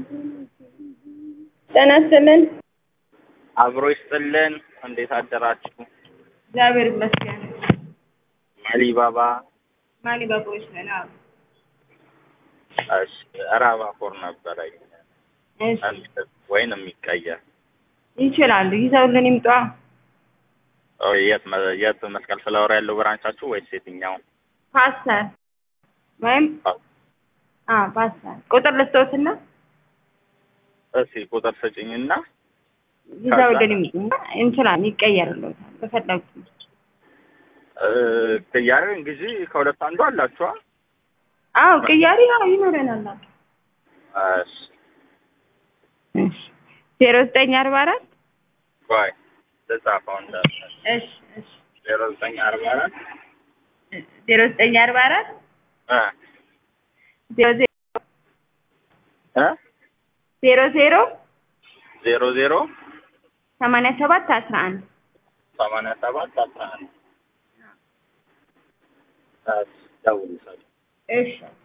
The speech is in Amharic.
ጤና ይስጥልን። አብሮ ይስጥልን። እንዴት አደራችሁ? እግዚአብሔር ይመስገን። አሊባባ ማሊ ባቦች ነን። አዎ። እሺ፣ ራባፎር ነበረኝ እሺ ወይን የሚቀየር ይችላሉ። ይዘውልን ይምጧ። ኦ፣ የት መ- የት መስቀል ፍላወር ያለው ብራንቻችሁ ወይስ የትኛው? ፓስተር ወይም አ ፓስተር ቁጥር ልስጦትና እስኪ ቁጥር ስጭኝና ይዘውልን ይምጡ። እንችላለን። ይቀየርልዎታል በፈለጉት። እ፣ ቅያሬ እንግዲህ ከሁለት አንዱ አላችኋ? አዎ ቅያሪ አዎ ይኖረናል። እሺ፣ እሺ ዜሮ ዘጠኝ አርባ አራት ቆይ ልጻፈው እንዳለ እሺ እሺ ዜሮ ዘጠኝ አርባ አራት ዜሮ ዘጠኝ አርባ አራት እ ዜሮ ዜሮ እ ዜሮ ዜሮ ዜሮ ዜሮ ሰማንያ ሰባት አስራ አንድ ሰማንያ ሰባት አስራ አንድ እሺ፣ ደውል ሰው እሺ